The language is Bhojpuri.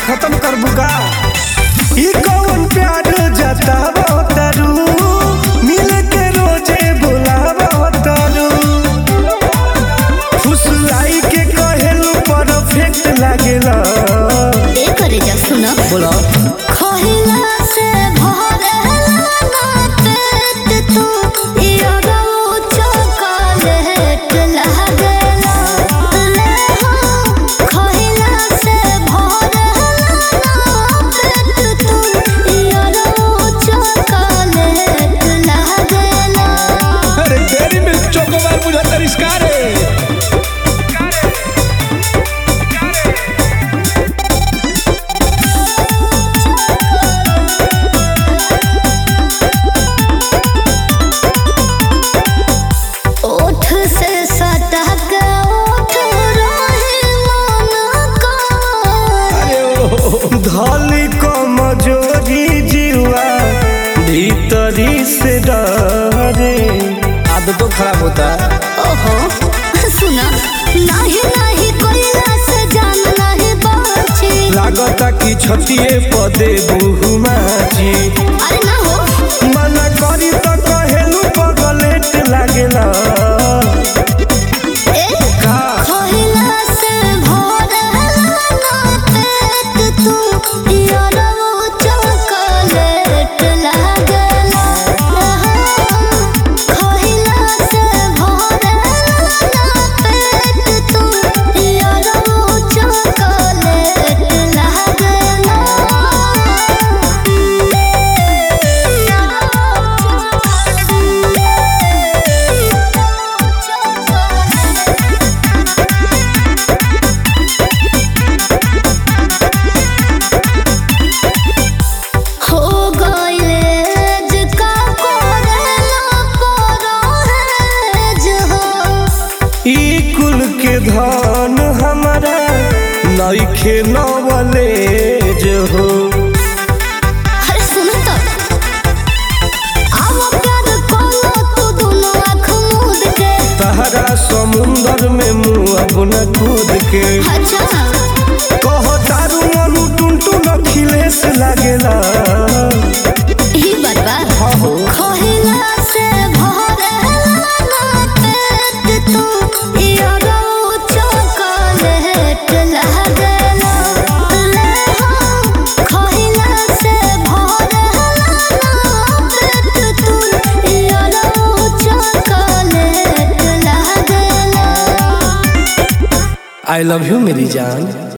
खत्म कर बुका ई कौन प्यार जतावा तारू मिल के रोजे बुलावा तारू खुश आई के कहेलू परफेक्ट लागेला ए करे जा सुन बोला खहिला से भरेला ना पेट तू इयो चॉकलेट लागेला ले हो खहिला से भरेला ना पेट तू इयो चॉकलेट लागेला अरे तेरी में चोकोबार बुझा तरिस्कार है ओठ से सटक ओठ रहे मन का धली कमजोरी जीवा भीतरी से डरे आदतों खराब होता है ओहो सुना नाही नाही कोइला से जान नाही बाची लागता कि छतिए पदे बहुमाची अरे ना हो मना करी तो कहेलू पगलेट लागेला ए का खोहिला से भोरला ना पेट तू यारो चॉकलेट लागला खोहिला से भोरला ना पेट तू यारो चॉकलेट लागला हो गइले का कोरेला परोहेज हो ई कुल के धन हमारा नइखे नवले जो हो अरे सुन तो आओ प्यार कोलो तू दोनों आँख मूंद के तहरा समुंदर में मुँह अपना कूद के अच्छा कह तारू मनु टुनटुन अखिलेश लागेला ही बरबा हो खोहिला से भरेला ना पेट तू यारो चॉकलेट लागेला ले हो खोहिला से भरेला ना पेट तू यारो चॉकलेट लागेला आई लव यू मेरी जान